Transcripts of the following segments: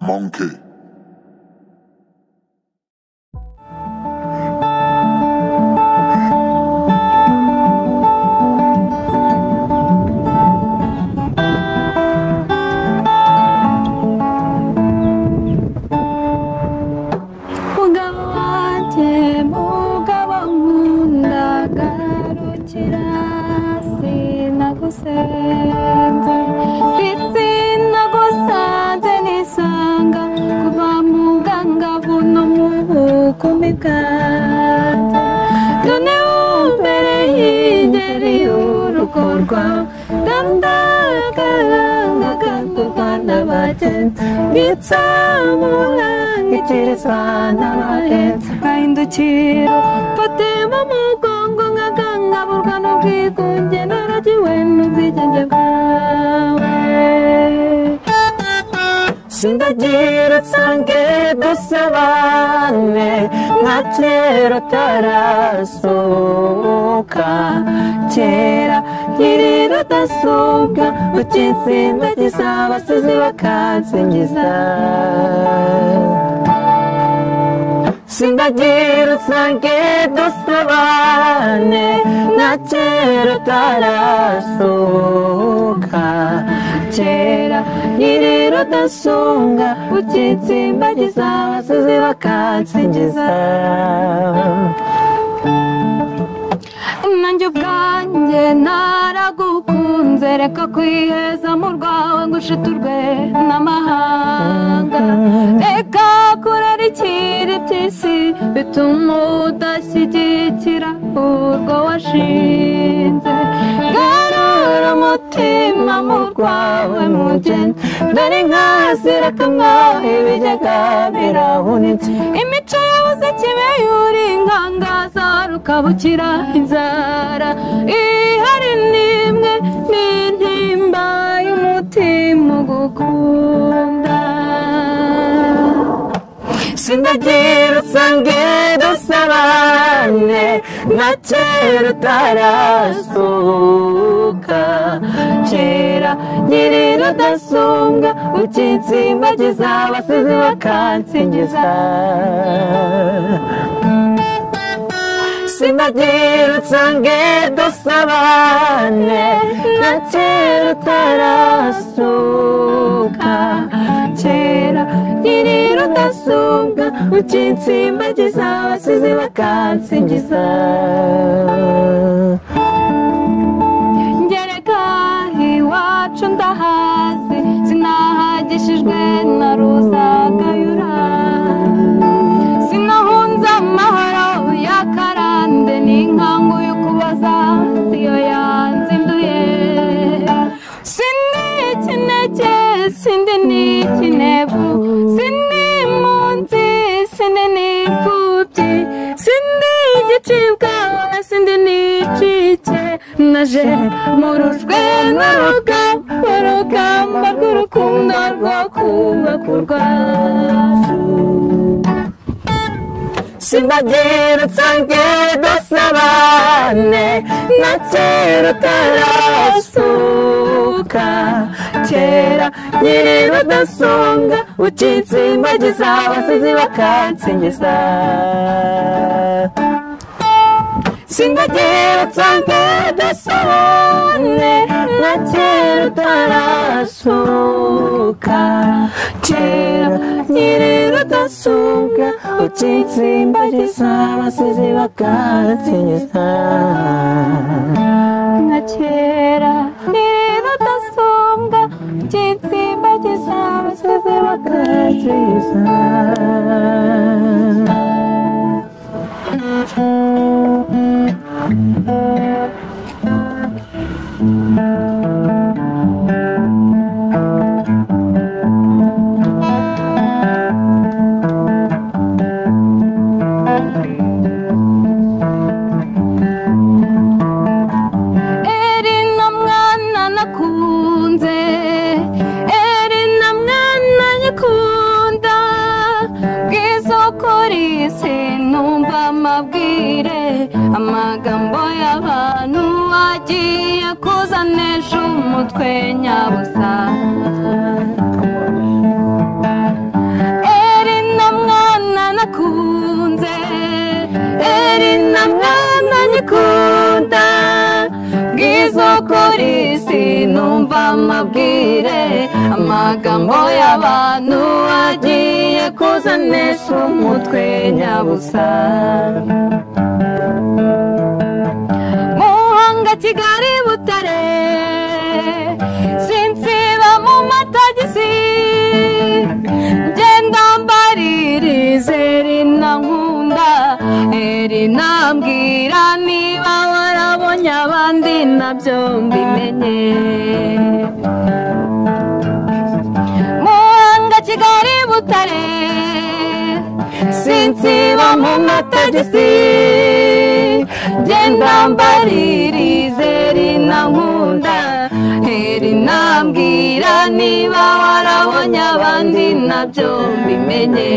Monkey. umugabo wanjye mugabo nkunda garukira sinagusenze ndetse nagusanze nisanga kuva mu bwangavu no mu bukumi bwanjye none umbere y'ingeri y'urugo rwawe ndandagaraga mu rwanda bagenzi nitsamurangikiriza n'abagenzi gahindukiro mfatemo mugongo nkagangaburwa n'ubwigunge naragiwe n'ubwigenge bwawe sindagira nsange dusabane nka kera utarasohoka kera nkiri rudasumbwa ukinsinda gisabasizi bakansingiza sindagira usange dusabane nka kera utarasohoka kera nyiri rudasumbwa ukitsimbagiza abasizi bakansingiza nanjye ubwanjye naragukunze reka kwiheza mu rwawe ngo ushiturwe n'amahanga reka kurara ikiri by'isi bituma udashyigikira urwo washinze garura umutima mu rwawe mugeni dore nkazira kamwaho ibigega birahunitse imico yabuze kibe yuri inkangaza rukabukira inzara ihari n'imwe n'intimba y'umutima ugukunda sindagira usange dusabane nka kera utarasuka kera nyiri rudasumbwa ukinsimbagiza abasizi bakansingiza sindagira usange dusabane nka kera utarasuka kera nyiri rudasumbwa ukinsimbagiza abasizi bakansingiza ngereka iwacu ndahazi sinahagishijwe na ruzagayura sinahunze amahoro ya karande n'inkangu yo kubaza siyo yanzinduye sindi ikinege sindi ni ikinebu sindi impunzi sindi ni imfubyi sindi igicibwa na sindi ni icike naje murujwe n'urugamba urugamba rw'urukundo rwo kubaka u rwacu simbagira nsange dusabane na kera utarasuka kera nyiri rudasonga ukinsimbagiza abasizi bakansingiza sindagira nsange dusabane na kera utarasuka kera nyiri rudasumbwa ukinsimbagiza abasizi bakansingiza na kera nyiri rudasumbwa ukinsimbagiza abasizi bakansingiza eri na mwana nakunze eri na mwana nyikunda bw'izokorisi numva amabwire amagambo y'abantu agiye kuzanesha umutwe nyabusa amabwire amagambo y'abantu agiye kuzanesha umutwe nyabusa muhanga kigali butare sinsiba mu matagisi ngenda mbaririze rinankunda rinambwira niba warabonye abandi nabyo mbimenye muhanga kigali butare sinsiba mu matagisi genda mbaririze rinankunda rinambwira niba warabonye abandi nabyo mbimenye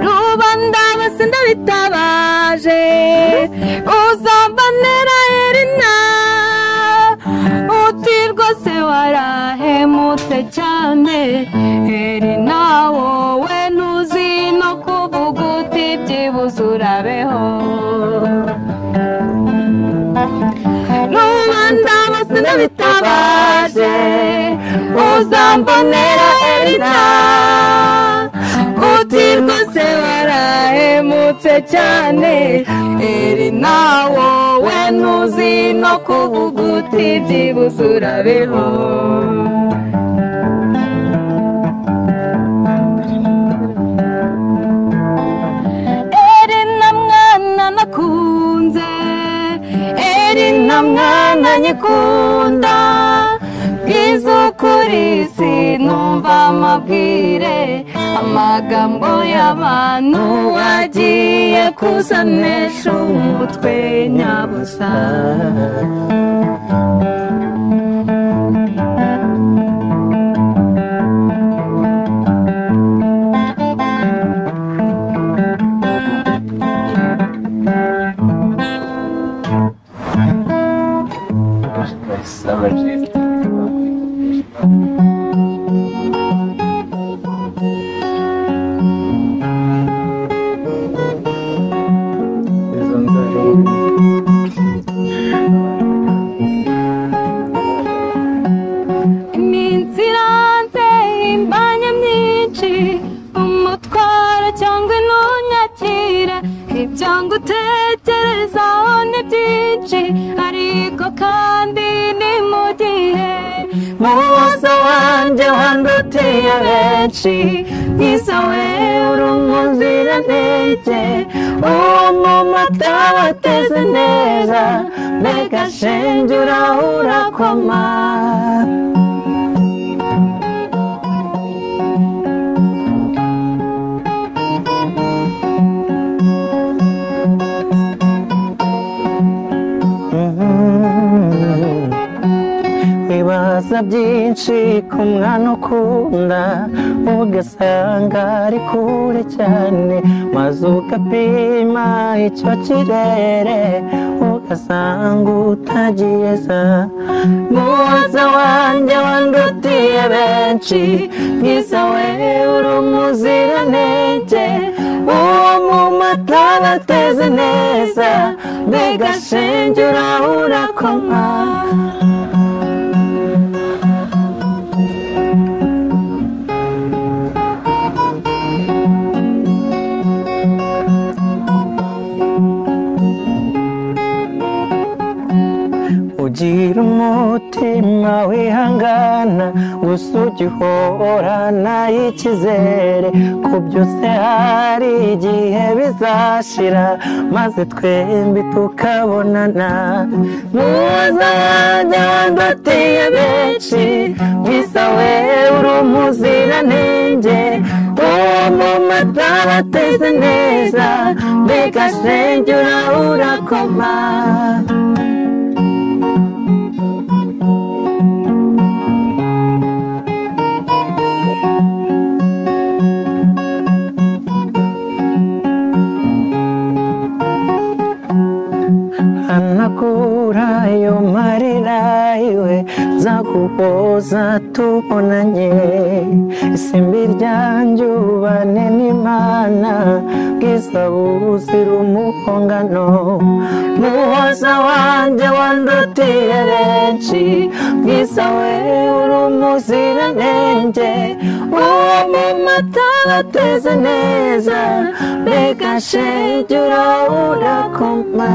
rubanda bose ndabitabaje uzambanera erina uti rwose warahemutse cyane erina wowe ntuzi no kuvuga uti byibuze urabeho rubanda bose ndabitabaje uzambonera erina uti rwose warahemutse cyane erina wowe ntuzi no kuvuga uti byibuze urabeho erina mwana nakunze erina mwana nyikunda bwiza ukuri sinumva amabwire amagambo y'abantu agiye kuzanesha umutwe nyabusa iminsi iranze imbanya myinshi umutwaro cyangwa intunyakire ibyo ngutekerezaho ni byinshi ariko kandi ni mu gihe mu maso wanjye handutiye benshi nk'izo wewe umuziranenge uwo mu mata wateze neza mbega shenge uraho urakoma wibaza byinshi ku mwana ukunda ugasanga ari kure cyane maze ugapima icyo kirere ugasanga utagiyeza muwaza wanjye wandutiye benshi mwiza wewe uri umuziranenge uwo mu mata bateze neza mbega shenge uraho urakoma ugira umutima wihangana gusa ujya uhorana ikizere ku byose hari igihe bizashira maze twembi tukabonana ntuzajya wandatiye benshi bisa wewe uri umuziranenge uwo mu mata bateze neza mbega shenge uraho urakoma hanakura ayo marira iwe nzaguhora tuzoza tubonanye isimbi ryanjye ubane n'imana bwiza buzira umuhongano muhoza wanjye wandutiye benshi bwiza we uri umuziranenge uwo mu mata bateze neza mbega shenge urakoma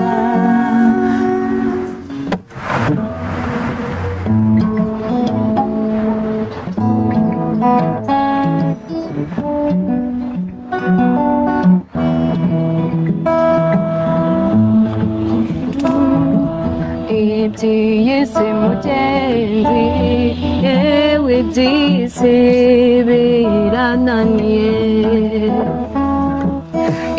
iby'isi mugenzi yewe iby'isi birananiye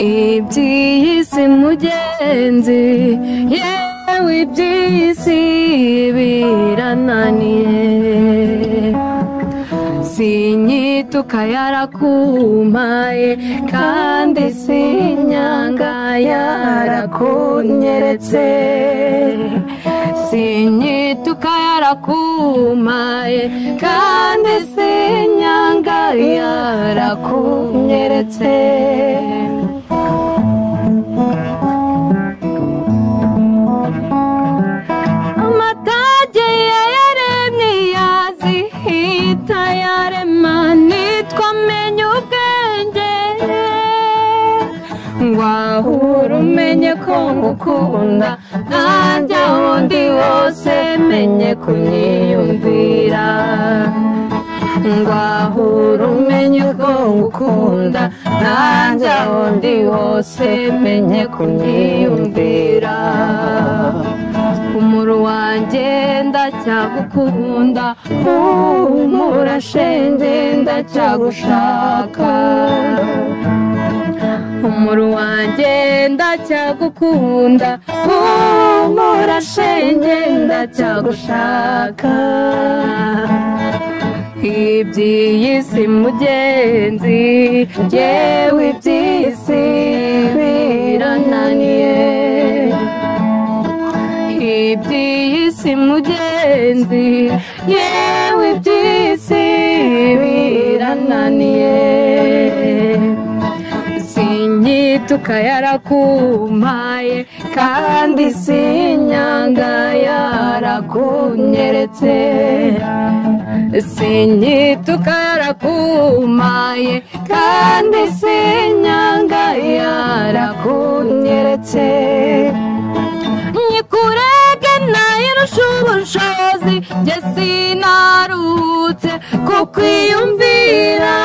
iby'isi mugenzi yewe iby'isi birananiye sinyituka yarakumpaye kandi sinyanga yarakunyeretse sinyituka yarakumpaye kandi sinyanga yarakunyeretse amatage yaremye yazihita yarema nitwa menya ubwenge ngwahura umenye ko ngukunda nanjye aho ndi hose menye kunyiyumvira ngwahura umenye ko ngukunda nanjye aho ndi hose menye kunyiyumvira umuro wanjye ndacyagukunda humura shenge ndacyagushaka umuro wanjye ndacyagukunda humura shenge ndacyagushaka iby'isi mugenzi yewe iby'isi birananiye iby'isi mugenzi yewe iby'isi birananiye sinyituka yarakumpaye kandi sinyanga yarakunyeretse sinyituka yarakumpaye kandi sinyanga yarakunyeretse nyikurege nayirusha ubushobozi njye sinaruhutse ku kwiyumvira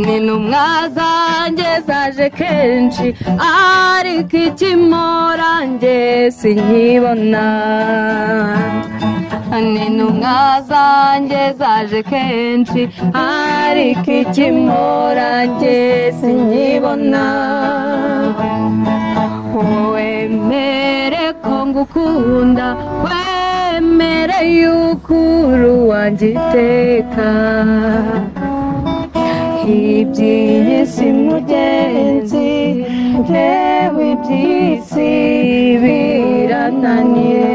ni ntumwa zanjye zaje kenshi ariko ikimora njye sinkibona ni ntumwa zanjye zaje kenshi ariko ikimora njye sinkibona wemere ko ngukunda wemere yuko uri wanjye iteka iby'isi mugenzi ntewe iby'isi birananiye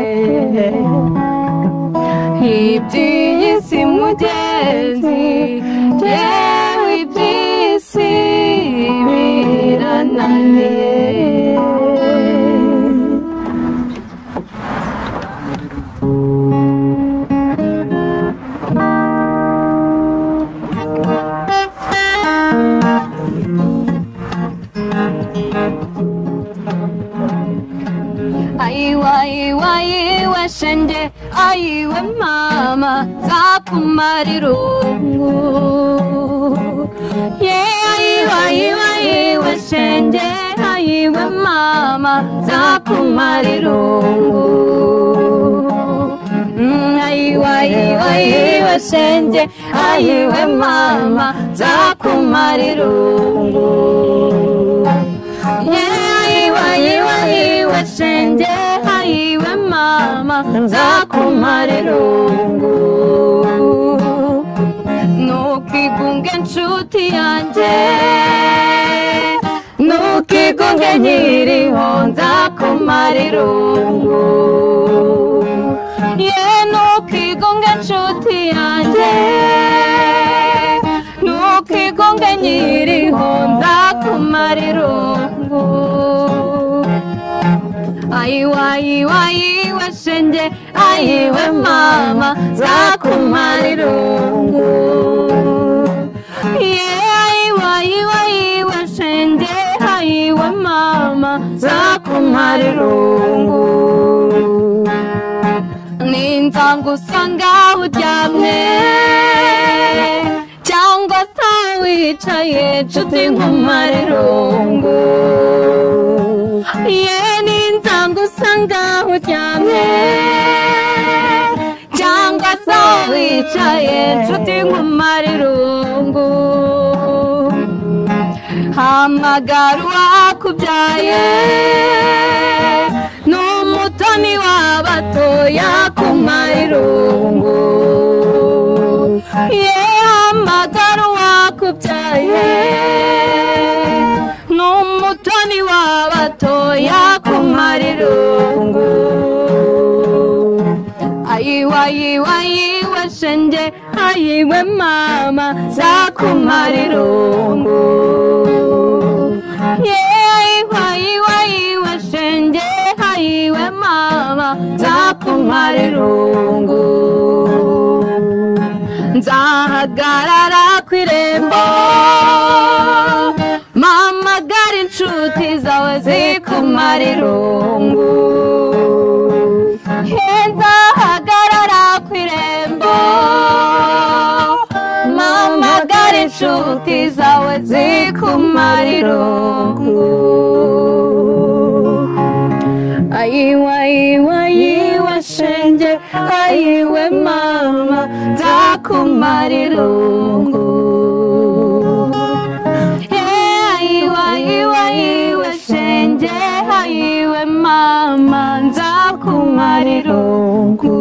iby'isi mugenzi ntewe iby'isi birananiye aiwa iwa iwe shenge aiwe mama zakumarira irungu ye aiwa iwa iwe shenge aiwe mama zakumarira irungu Mm, aiwa iwa iwe shenge aiwe mama zakumarira irungu yewayiwayiwe shenge hayiwe mama nzakumara irungu nukigunge nshuti yanjye nukigunge nkiriho nzakumara irungu ye nukigunge marungu aiwa aiwa aiwe shenge aiwe mama zakumarirungu ye aiwa aiwa aiwe shenge aiwe mama zakumarirungu ninzanga usanga uryamye cyangwa se wicaye nshuti nk'umarerungu ye ninzanga usanga uryamye cyangwa se wicaye nshuti nk'umarerungu hamagara uwakubyaye n'umutoni w'abatoya ku marirungu ye hamagara uwakubyaye n'umutoni w'abatoya ku marirungu ayiwa yiwa yiwa shenge ayiwe mama za ku marirungu yewayiwayiwa shenge hayiwe mama nzakumarerungu nzahagarara ku irembo mama gari inshuti zawe zikumarerungu nzahagarara ku irembo mama gari inshuti zawe zikumarerungu ayiwa yiwa yiwa shenge ayiwe mama nzakumarerungu ayiwa yiwa yiwa shenge ayiwe mama nzakumarerungu